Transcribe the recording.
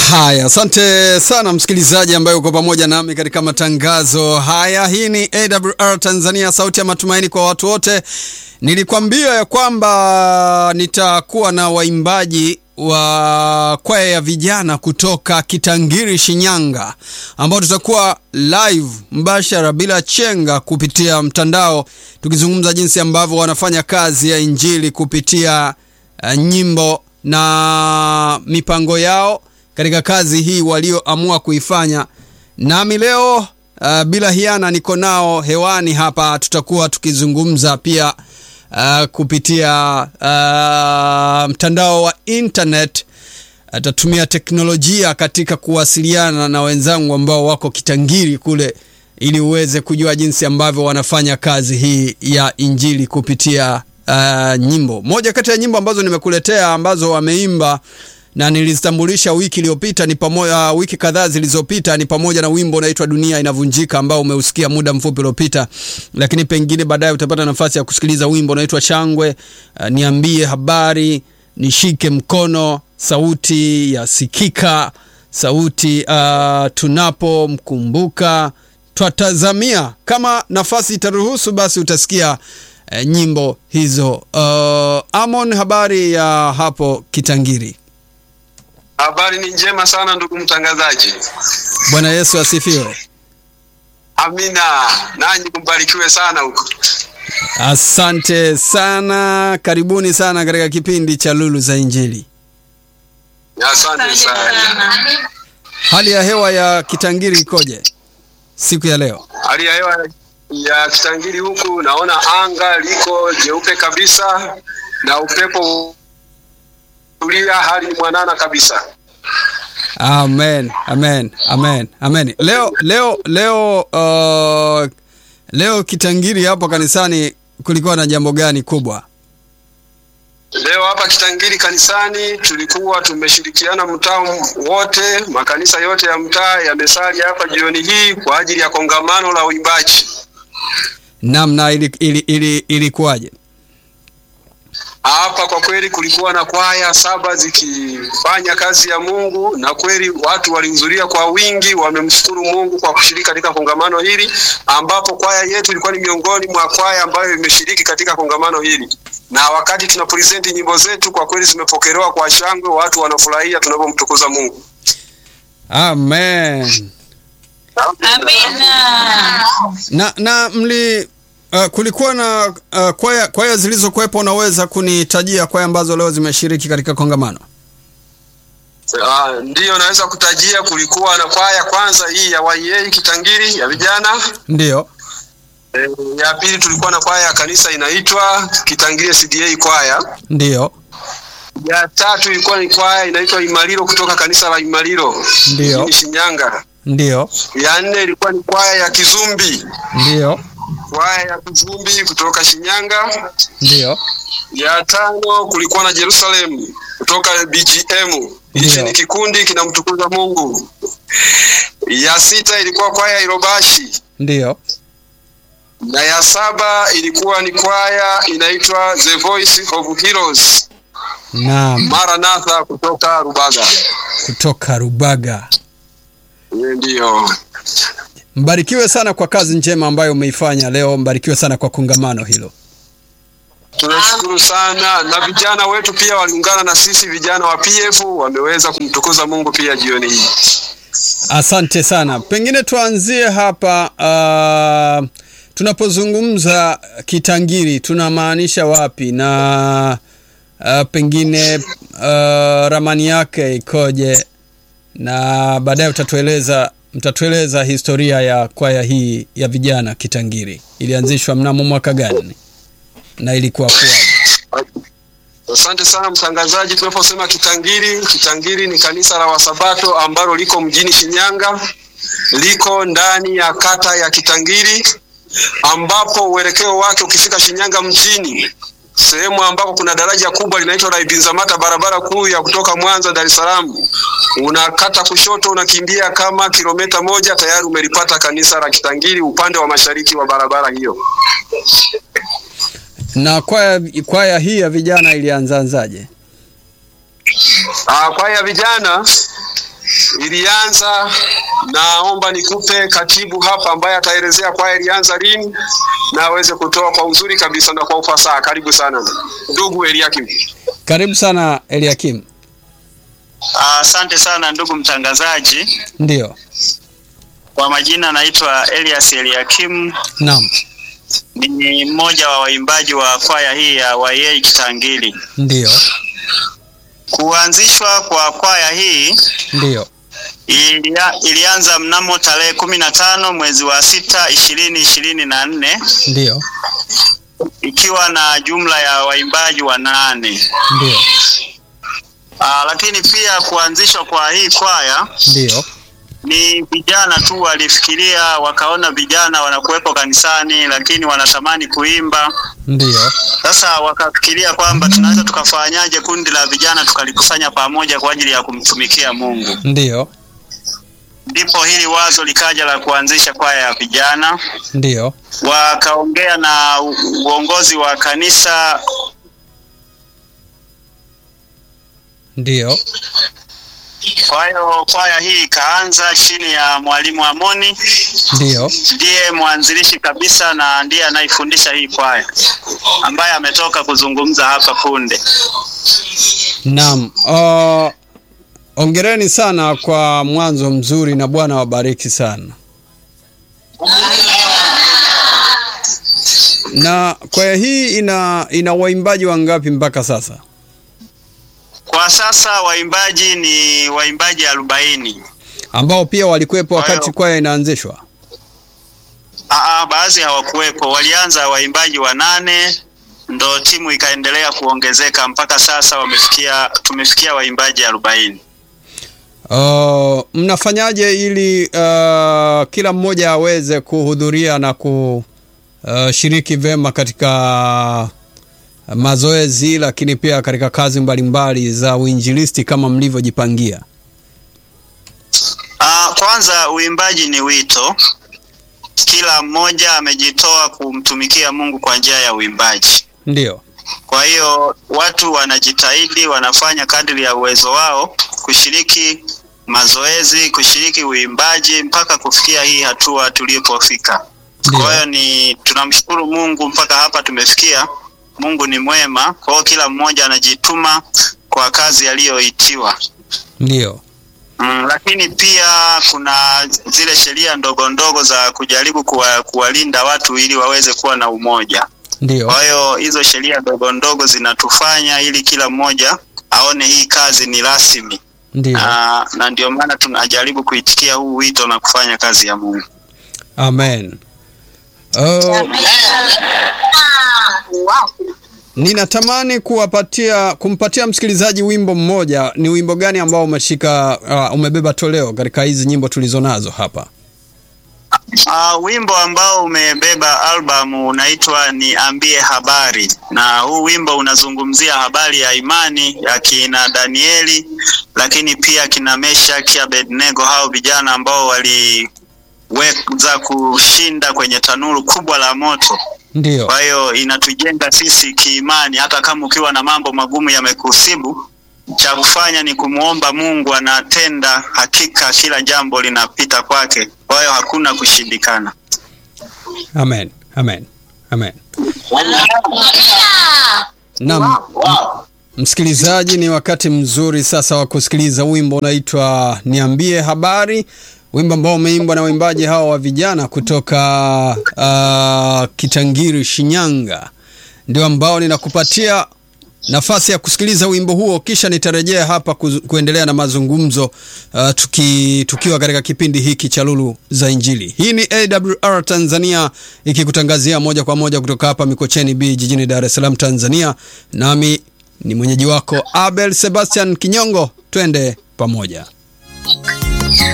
Haya, asante sana msikilizaji ambaye uko pamoja nami katika matangazo haya. Hii ni AWR Tanzania, sauti ya matumaini kwa watu wote. Nilikwambia ya kwamba nitakuwa na waimbaji wa kwaya ya vijana kutoka Kitangiri, Shinyanga, ambao tutakuwa live mbashara bila chenga kupitia mtandao, tukizungumza jinsi ambavyo wanafanya kazi ya injili kupitia uh, nyimbo na mipango yao katika kazi hii walioamua kuifanya. Nami leo uh, bila hiana niko nao hewani hapa, tutakuwa tukizungumza pia uh, kupitia uh, mtandao wa internet. Atatumia teknolojia katika kuwasiliana na wenzangu ambao wako Kitangiri kule, ili uweze kujua jinsi ambavyo wanafanya kazi hii ya injili kupitia uh, nyimbo. Moja kati ya nyimbo ambazo nimekuletea ambazo wameimba na nilizitambulisha wiki iliyopita ni pamoja, uh, wiki kadhaa zilizopita ni pamoja na wimbo unaitwa Dunia Inavunjika ambao umeusikia muda mfupi uliopita, lakini pengine baadaye utapata nafasi ya kusikiliza wimbo unaitwa Shangwe, uh, Niambie Habari, Nishike Mkono, Sauti ya Sikika, Sauti uh, Tunapomkumbuka, Twatazamia. Kama nafasi itaruhusu, basi utasikia uh, nyimbo hizo. Uh, Amon, habari ya hapo Kitangiri? Habari ni njema sana ndugu mtangazaji. Bwana Yesu asifiwe. Amina, nanyi kumbarikiwe sana huko. Asante sana, karibuni sana katika kipindi cha Lulu za Injili. Asante sana. Hali ya hewa ya Kitangiri ikoje siku ya leo? Hali ya hewa ya Kitangiri huku naona anga liko jeupe kabisa na upepo tulia, hali ni mwanana kabisa. Amen, amen, amen, amen. Leo leo leo uh, leo Kitangiri hapo kanisani kulikuwa na jambo gani kubwa? Leo hapa Kitangiri kanisani tulikuwa tumeshirikiana mtaa wote, makanisa yote ya mtaa yamesali hapa jioni hii kwa ajili ya kongamano la uimbaji. Namna ili, ili, ili, ilikuwaje? Hapa kwa kweli kulikuwa na kwaya saba zikifanya kazi ya Mungu, na kweli watu walihudhuria kwa wingi, wamemshukuru Mungu kwa kushiriki katika kongamano hili, ambapo kwaya yetu ilikuwa ni miongoni mwa kwaya ambayo imeshiriki katika kongamano hili, na wakati tuna present nyimbo zetu, kwa kweli zimepokelewa kwa shangwe, watu wanafurahia tunapomtukuza Mungu. Amen. Amina. Na na mli uh, kulikuwa na uh, kwaya kwaya zilizokuwepo, unaweza kunitajia kwaya ambazo leo zimeshiriki katika kongamano? Uh, ndiyo naweza kutajia, kulikuwa na kwaya kwanza hii ya YA Kitangiri ya vijana Ndiyo. E, ya pili tulikuwa na kwaya ya kanisa inaitwa Kitangiri CDA kwaya. Ndiyo. Ya tatu ilikuwa ni kwaya inaitwa Imalilo kutoka kanisa la Imalilo Ndiyo. mjini Shinyanga. Ndiyo. Ya nne ilikuwa ni kwaya ya Kizumbi, Ndiyo. kwaya ya Kizumbi kutoka Shinyanga. Ndiyo. Ya tano kulikuwa na Jerusalem kutoka BGM. Hichi Ndiyo. ni kikundi kinamtukuza Mungu. Ya sita ilikuwa kwaya ya Irobashi Ndiyo. na ya saba ilikuwa ni kwaya inaitwa The Voice of Heroes Naam, Maranatha kutoka Rubaga. kutoka Rubaga. Hiyo Ndiyo. Mbarikiwe sana kwa kazi njema ambayo umeifanya leo. Mbarikiwe sana kwa kongamano hilo. Tunashukuru sana na vijana wetu pia waliungana na sisi vijana wa PF wameweza kumtukuza Mungu pia jioni hii. Asante sana. Pengine tuanzie hapa. Uh, tunapozungumza Kitangiri tunamaanisha wapi na uh, pengine uh, ramani yake ikoje, na baadaye utatueleza mtatueleza historia ya kwaya hii ya vijana Kitangiri ilianzishwa mnamo mwaka gani na ilikuwa kuwaje? Asante sana mtangazaji. Tunaposema Kitangiri, Kitangiri ni kanisa la Wasabato ambalo liko mjini Shinyanga, liko ndani ya kata ya Kitangiri, ambapo uelekeo wake ukifika Shinyanga mjini, sehemu ambako kuna daraja kubwa linaitwa la Ibinzamata, barabara kuu ya kutoka Mwanza Dar es Salaam, unakata kushoto, unakimbia kama kilomita moja, tayari umelipata kanisa la Kitangiri upande wa mashariki wa barabara hiyo. Na kwaya, kwaya hii ya vijana ilianzaanzaje? Ah, kwaya ya vijana ilianza. Naomba nikupe katibu hapa ambaye ataelezea kwaya ilianza lini na aweze kutoa kwa uzuri kabisa na kwa ufasaha. Karibu sana ndugu Eliakim. Karibu sana Eliakim. Asante sana ndugu mtangazaji. Ndiyo, Kwa majina naitwa Elias Eliakim, naam, ni mmoja wa waimbaji wa kwaya hii ya YA Kitangili. ndiyo, Kuanzishwa kwa kwaya hii ndiyo, ilia, ilianza mnamo tarehe kumi na tano mwezi wa sita ishirini ishirini na nne ndiyo, ikiwa na jumla ya waimbaji wanane. ndiyo, Aa, lakini pia kuanzishwa kwa hii kwaya ndiyo, ni vijana tu walifikiria, wakaona vijana wanakuwepo kanisani, lakini wanatamani kuimba. ndiyo, Sasa wakafikiria kwamba tunaweza tukafanyaje kundi la vijana tukalikusanya pamoja kwa ajili ya kumtumikia Mungu. ndiyo, Ndipo hili wazo likaja la kuanzisha kwaya ya vijana. ndiyo, Wakaongea na u- uongozi wa kanisa, ndiyo, kwa hiyo kwaya hii ikaanza chini ya mwalimu Amoni, ndiyo, ndiye mwanzilishi kabisa na ndiye anayefundisha hii kwaya, ambaye ametoka kuzungumza hapa punde. naam. Uh, ongereni sana kwa mwanzo mzuri na Bwana wabariki sana. Na kwaya hii ina ina waimbaji wangapi mpaka sasa? Kwa sasa waimbaji ni waimbaji arobaini. Ambao pia walikuwepo wakati Hayo. kwaya inaanzishwa? Aa, baadhi hawakuwepo, walianza waimbaji wanane ndo timu ikaendelea kuongezeka mpaka sasa wamefikia, tumefikia waimbaji arobaini. Uh, mnafanyaje ili uh, kila mmoja aweze kuhudhuria na kushiriki vema katika mazoezi lakini pia katika kazi mbalimbali za uinjilisti kama mlivyojipangia? Aa, kwanza uimbaji ni wito, kila mmoja amejitoa kumtumikia Mungu kwa njia ya uimbaji. Ndio, Kwa hiyo watu wanajitahidi, wanafanya kadri ya uwezo wao kushiriki mazoezi, kushiriki uimbaji mpaka kufikia hii hatua tulipofika. Ndio. Kwa hiyo ni tunamshukuru Mungu mpaka hapa tumefikia. Mungu ni mwema, kwa hiyo kila mmoja anajituma kwa kazi aliyoitiwa. ndio, Mm, lakini pia kuna zile sheria ndogo ndogo za kujaribu kuwa, kuwalinda watu ili waweze kuwa na umoja. ndio, Kwa hiyo hizo sheria ndogo ndogo zinatufanya ili kila mmoja aone hii kazi ni rasmi ndio. na, na ndio maana tunajaribu kuitikia huu wito na kufanya kazi ya Mungu. Amen. Uh, ninatamani kuwapatia kumpatia msikilizaji wimbo mmoja. Ni wimbo gani ambao umeshika uh, umebeba toleo katika hizi nyimbo tulizonazo hapa? Uh, wimbo ambao umebeba albamu unaitwa Niambie Habari, na huu wimbo unazungumzia habari ya imani ya kina Danieli, lakini pia kina Meshaki, Abednego, hao vijana ambao waliweza kushinda kwenye tanuru kubwa la moto. Ndio, Kwa hiyo inatujenga sisi kiimani, hata kama ukiwa na mambo magumu yamekusibu, cha kufanya ni kumwomba Mungu, anatenda hakika, kila jambo linapita kwake. Kwa hiyo hakuna kushindikana. amen, amen, amen. Naam, msikilizaji, ni wakati mzuri sasa wa kusikiliza wimbo unaitwa Niambie Habari, wimbo ambao umeimbwa na waimbaji hawa wa vijana kutoka uh, Kitangiri, Shinyanga. Ndio ambao ninakupatia nafasi ya kusikiliza wimbo huo, kisha nitarejea hapa kuzu, kuendelea na mazungumzo uh, tuki, tukiwa katika kipindi hiki cha Lulu za Injili. Hii ni AWR Tanzania ikikutangazia moja kwa moja kutoka hapa Mikocheni B jijini Dar es Salaam, Tanzania. Nami ni mwenyeji wako Abel Sebastian Kinyongo, twende pamoja.